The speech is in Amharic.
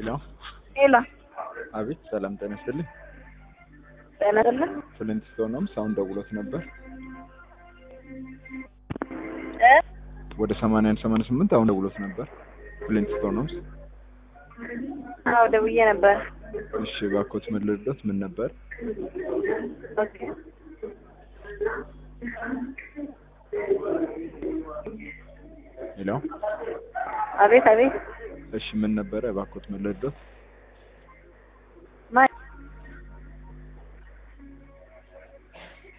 ሄሎ ሄሎ አቤት፣ ሰላም ጤና ይስጥልኝ። ጤና ይስጥልኝ ፍሊንት ስቶን ሆምስ አሁን ደውሎት ነበር እ ወደ ሰማንያ አንድ ሰማንያ ስምንት አሁን ደውሎት ነበር ፍሊንት ስቶን ሆምስ። አዎ ደውዬ ነበር። እሺ እባክዎት ምን ልርዳዎት? ምን ነበር? ኦኬ ሄሎ አቤት አቤት እሺ ምን ነበረ? እባክዎት ምን ልርዳዎት?